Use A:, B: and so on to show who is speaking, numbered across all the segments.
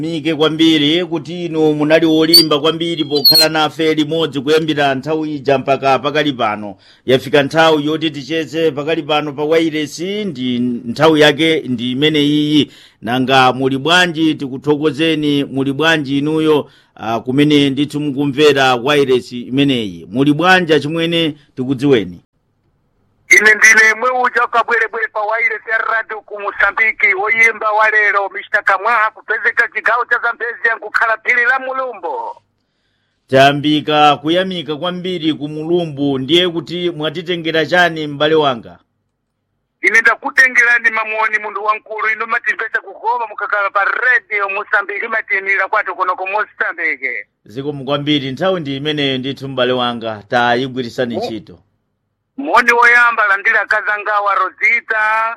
A: mike kwambiri kuti inu munali wolimba kwambiri pokhala nafe limodzi kuyambira nthawi ija mpaka pakali pano yafika nthawi yoti ticheze pakali pano pa wairesi ndi nthawi yake ndi imene iyi nanga muli bwanji tikuthokozeni muli bwanji inuyo uh, kumene ndithu mukumvera wairesi imeneyi muli bwanja chimwene tikudziweni
B: ine ndine mweuja ukabwerebwere pa wairesi ya radio ku musambiki woyimba wa lero mr kamwaha kupezeka chigawo cha zambezi yankukhala phiri la mulumbo
A: tayambika kuyamika kwambiri ku mulumbu ndiye kuti mwatitengera chani m'bale wanga
B: ine ndakutengerani mamoni munthu wankulu ino matimvesa kukoma mukakhala pa radio musambiki matinira kwati kunoko musambiki
A: zikomo kwambiri nthawi ndi imeneyo ndithu m'bale wanga tayigwirisani ntchito
B: moni woyamba alandire akazangawa rosita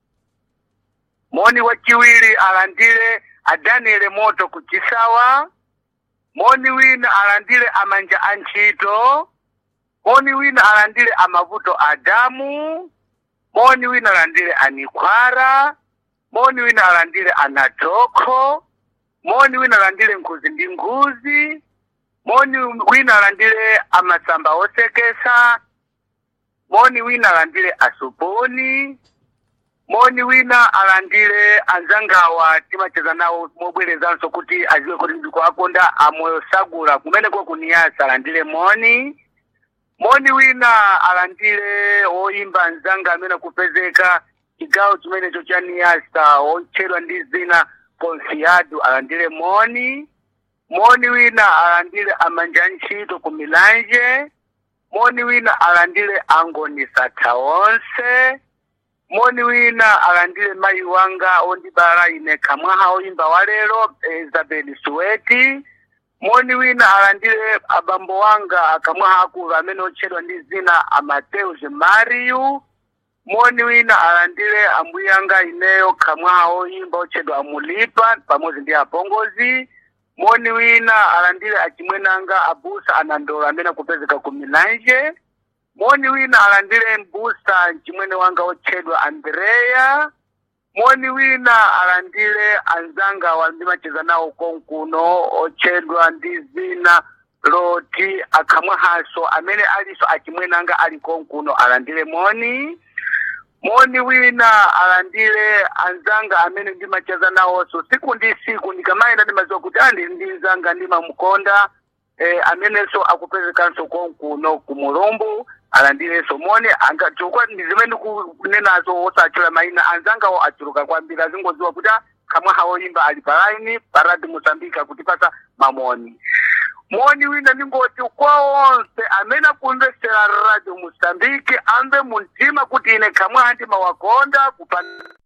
B: moni wachiwiri alandire adaniele moto ku chisawa moni wina alandire amanja a ntchito moni wina alandire amavuto adamu moni wina alandire anikhwara moni wina alandire anatokho moni wina alandire nkhuzi ndi nkhuzi moni wina alandire amasamba osekesa moni wina alandire asoponi moni wina alandire anzangawa timacheza nawo mobwerezanso kuti aziwe kuti ndikuakonda amoyo sagula kumeneko kuniyasa alandire moni moni wina alandire woyimba anzanga amene kupezeka chigawo chimenecho cha niyasa otchedwa ndi zina confiado alandire moni moni wina alandire amanja ntchito ku milanje moni wina alandire angoni satha onse moni wina alandire mayi wanga ondibala ine kamwaha oyimba wa lero isabel suweti moni wina alandire abambo wanga akamwaha akulu amene otchedwa ndi zina amateus mariyu moni wina alandire ambuye anga ineyo kamwaha oyimba otchedwa amulipa pamodzi ndi apongozi moni wina alandire achimwenanga abusa anandola amene akupezeka ku milanje moni wina alandire mbusa mchimwene wanga otchedwa andreya moni wina alandire anzanga wandimacheza nawo konkuno otchedwa ndi zina loti akamwahaso amene aliso achimwenanga ali konkuno alandire moni moni wina alandire anzanga amene ndimacheza nawonso siku ndi siku ndikamayenda ndimaziwa kuti andili ndi nzanga ndimamukonda eh, amenenso akupezekanso konkuno ku mulumbu alandirenso moni chifukwa ndi zimene ndikunenazo osachula mayina anzangawo achuluka kwambiri azingoziwa kuti kamwe hawoyimba ali palaini paradi mosambika akutipasa mamoni moni wina ningoti kwa onse amene akumvesera radio mosambiki amve muntima kuti ine kamwe handimawakonda kupanda